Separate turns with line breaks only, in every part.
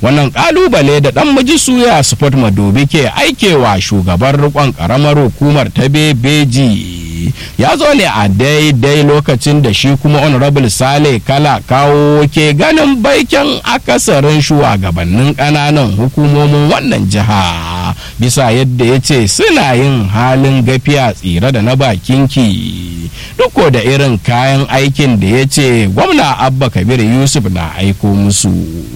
wannan kalubale da dan miji suya sport madobi ke aikewa shugaban rikon karamar hukumar ta bebeji ya zo ne a daidai lokacin da shi kuma honorable sale kala kawo ke ganin baikin akasarin shugabannin kananan hukumomin wannan jiha bisa yadda ya ce suna yin halin gafiya tsira da na bakinki duk da irin kayan aikin da ya ce gwamna abba kabir yusuf na aiko musu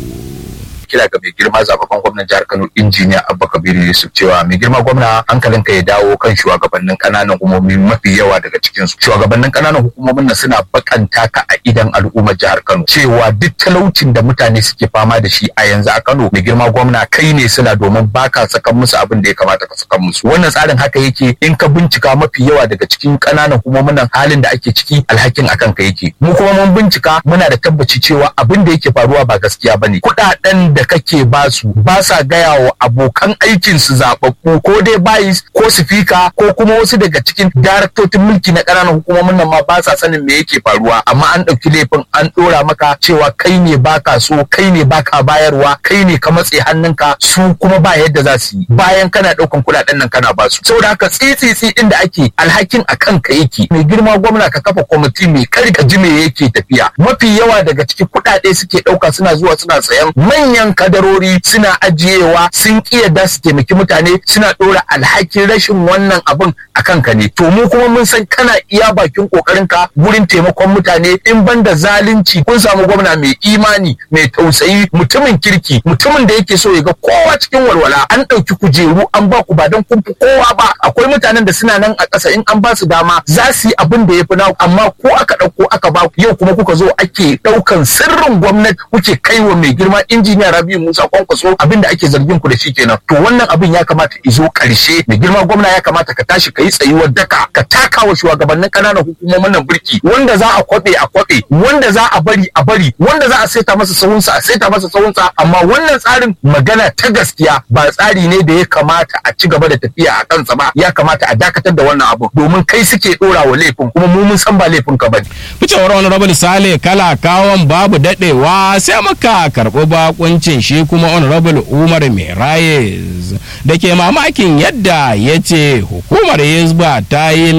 kira ga mai girma zababban gwamnan jihar Kano injiniya Abba Kabiru Yusuf cewa mai girma gwamna hankalinka ya dawo kan shugabannin kananan hukumomi mafi yawa daga cikin su shugabannin kananan hukumomin nan suna bakanta ka a idan al'ummar jihar Kano cewa duk talaucin da mutane suke fama da shi a yanzu a Kano mai girma gwamna kai ne suna domin baka saka musu abin da ya kamata ka saka musu wannan tsarin haka yake in ka bincika mafi yawa daga cikin kananan hukumomin nan halin da ake ciki alhakin akan ka yake mu kuma mun bincika muna da tabbaci cewa abin da yake faruwa ba gaskiya bane kuɗaɗen da kake ba su ba sa gaya wa abokan aikin su zababbu ko dai bayis ko sifika ko kuma wasu daga cikin daraktocin mulki na ƙananan hukumomin nan ma ba sa sanin me yake faruwa amma an ɗauki laifin an ɗora maka cewa kai ne baka so kai ne baka bayarwa kai ne ka matse hannunka su kuma ba yadda za su yi bayan kana ɗaukan kuɗaɗen nan kana ba su saboda haka tsitsitsi ɗin da ake alhakin a kanka yake mai girma gwamna ka kafa kwamiti mai kar ka ji me yake tafiya mafi yawa daga cikin kuɗaɗe suke ɗauka suna zuwa suna sayan manyan kadarori suna ajiyewa sun da su taimaki mutane suna ɗora alhakin rashin wannan abin a kanka ne to mu kuma mun san kana iya bakin ƙoƙarinka gurin taimakon mutane in banda zalunci kun samu gwamna mai imani mai tausayi mutumin kirki mutumin da yake so ya ga kowa cikin walwala an ɗauki kujeru an ba ku ba don kun fi kowa ba akwai mutanen da suna nan a ƙasa in an ba su dama za su yi abin da ya fi naku amma ko aka ɗauko aka ba ku yau kuma kuka zo ake ɗaukan sirrin gwamnati kuke kaiwa mai girma injiniya Rabi'u Musa Kwankwaso abin da ake zargin ku da shi kenan to wannan abin ya kamata izo ƙarshe mai girma gwamna ya kamata ka tashi ka yi tsayuwar daka ka taka wa shugabannin ƙananan hukumomin nan birki wanda za a kwabe a kwabe wanda za a bari a bari wanda za a saita masa sahunsa a saita masa sahunsa amma wannan tsarin magana ta gaskiya ba tsari ne da ya kamata a ci gaba da tafiya a kansa ba ya kamata a dakatar da wannan abu domin kai suke dora wa laifin kuma mu mun san ba laifin ka bane
ficewar honorable sale kala kawon babu dadewa sai muka karɓi bakuncin shi kuma honorable umar merayes da ke mamakin yadda ya ce hukumar hizba ta yi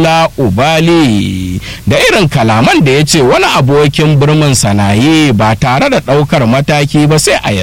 la'ubali da irin kalaman da ya ce wani abokin birnin sanayi ba tare da ɗaukar mataki ba sai a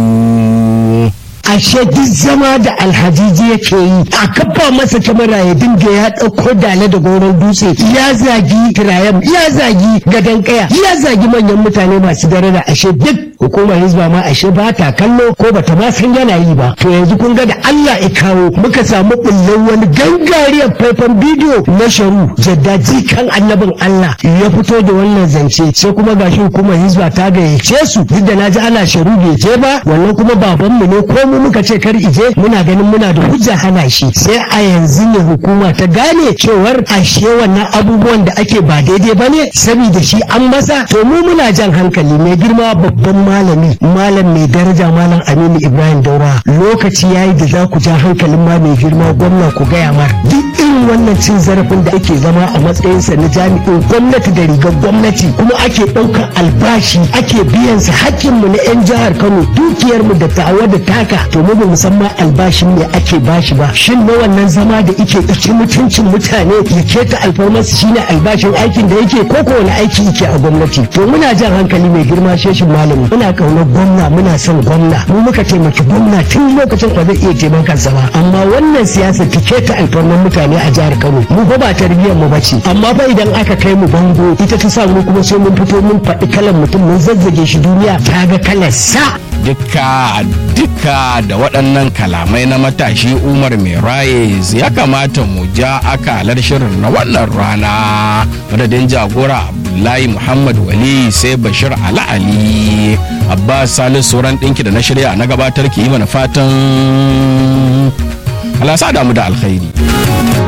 yanzu
ashe duk zama da alhajiji yake yi a kafa masa kyamara ya dinga ya ɗauko dale da goron dutse ya zagi kirayen ya zagi gadon kaya ya zagi manyan mutane masu daraja ashe duk hukumar hizba ma ashe ba ta kallo ko bata ma san yana yi ba to yanzu kun ga da Allah ya kawo muka samu bullon wani gangariyar faifan bidiyo na sharu jaddaji kan annabin Allah ya fito da wannan zance sai kuma gashi hukumar hizba ta gayyace su duk da naji ana sharu bai je ba wannan kuma babanmu ne ko mu muka ce kar ije muna ganin muna da hujja hana shi sai a yanzu ne hukuma ta gane cewar ashe wannan abubuwan da ake ba daidai ba ne saboda shi an masa to mu muna jan hankali mai girma babban malami malam mai daraja malam aminu ibrahim daura lokaci yayi da za ku ja hankalin ma mai girma gwamna ku gaya mar duk irin wannan cin zarafin da ake zama a matsayinsa na jami'in gwamnati da rigar gwamnati kuma ake ɗaukar albashi ake biyan sa hakkinmu na 'yan jihar kano dukiyarmu da tawa da taka to mu bamu san ma albashin ne ake bashi ba shin na wannan zama da ike ɗauki mutuncin mutane ya keta alfarmarsu shine albashin aikin da yake ko ko wani aiki yake a gwamnati to muna jan hankali mai girma sheshin malami muna kaunar gwamna muna son gwamna mu muka taimaki gwamna tun lokacin ba zai iya taimakon sa ba amma wannan siyasa ta keta alfarmar mutane a jihar Kano mu fa ba tarbiyyar mu bace amma fa idan aka kai mu bango ita ta sa mu kuma sai mun fito mun faɗi kalan mutum mun zazzage shi duniya ta ga kalar sa
dukka dukka da waɗannan kalamai na matashi umar merayes ya kamata mu ja akalar shirin na wannan rana madadin jagora abdullahi muhammad wali sai bashir ala ali abbas salisu sauran ɗinki da na shirya na gabatar ki yi mana fatan alasa damu da alkhairi